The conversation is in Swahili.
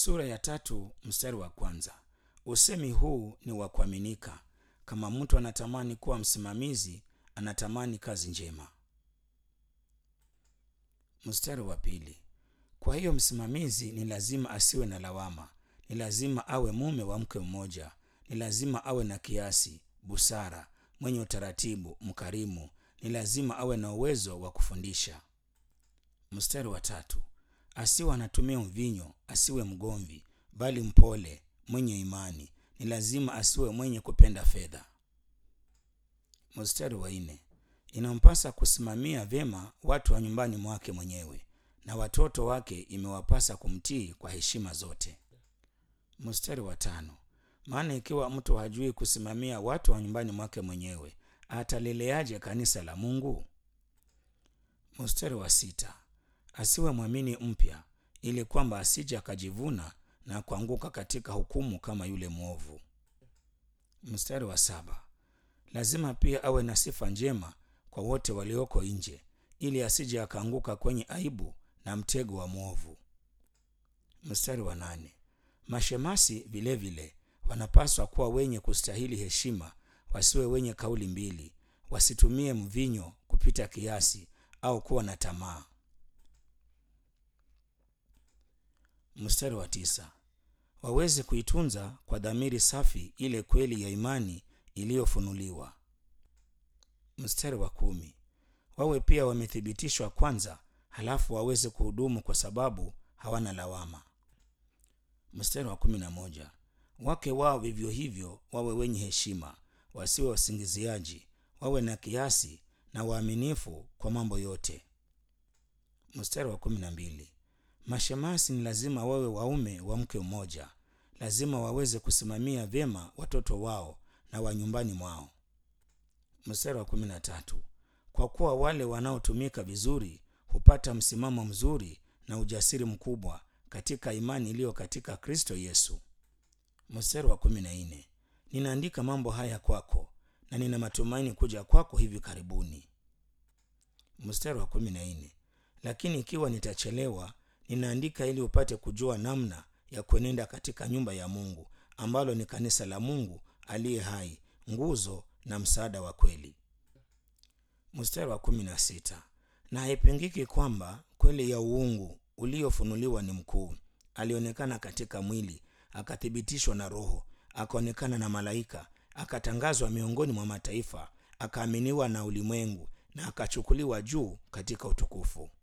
sura ya tatu mstari wa kwanza usemi huu ni wa kuaminika kama mtu anatamani kuwa msimamizi anatamani kazi njema mstari wa pili kwa hiyo msimamizi ni lazima asiwe na lawama ni lazima awe mume wa mke mmoja ni lazima awe na kiasi busara mwenye utaratibu mkarimu ni lazima awe na uwezo wa kufundisha mstari wa tatu asiwe anatumia mvinyo asiwe mgomvi bali mpole mwenye imani ni lazima asiwe mwenye kupenda fedha mstari wa nne inampasa kusimamia vyema watu wa nyumbani mwake mwenyewe na watoto wake imewapasa kumtii kwa heshima zote mstari wa tano maana ikiwa mtu hajui kusimamia watu wa nyumbani mwake mwenyewe ataleleaje kanisa la mungu mstari wa sita asiwe mwamini mpya ili kwamba asije akajivuna na kuanguka katika hukumu kama yule mwovu mstari wa saba lazima pia awe na sifa njema kwa wote walioko nje ili asije akaanguka kwenye aibu na mtego wa mwovu mstari wa nane mashemasi vilevile vile, wanapaswa kuwa wenye kustahili heshima wasiwe wenye kauli mbili wasitumie mvinyo kupita kiasi au kuwa na tamaa mstari wa tisa waweze kuitunza kwa dhamiri safi ile kweli ya imani iliyofunuliwa mstari wa kumi wawe pia wamethibitishwa kwanza halafu waweze kuhudumu kwa sababu hawana lawama mstari wa kumi na moja wake wao vivyo hivyo wawe wenye heshima wasiwe wasingiziaji wawe na kiasi na waaminifu kwa mambo yote mstari wa kumi na mbili mashemasi ni lazima wawe waume wa mke mmoja lazima waweze kusimamia vyema watoto wao na wa nyumbani mwao mstari wa kumi na tatu kwa kuwa wale wanaotumika vizuri hupata msimamo mzuri na ujasiri mkubwa katika imani iliyo katika kristo yesu mstari wa kumi na nne ninaandika mambo haya kwako na nina matumaini kuja kwako hivi karibuni mstari wa kumi na nne lakini ikiwa nitachelewa ninaandika ili upate kujua namna ya kuenenda katika nyumba ya mungu ambalo ni kanisa la mungu aliye hai nguzo na msaada wa kweli mstari wa kumi na sita na haipingiki kwamba kweli ya uungu uliofunuliwa ni mkuu alionekana katika mwili akathibitishwa na roho akaonekana na malaika akatangazwa miongoni mwa mataifa akaaminiwa na ulimwengu na akachukuliwa juu katika utukufu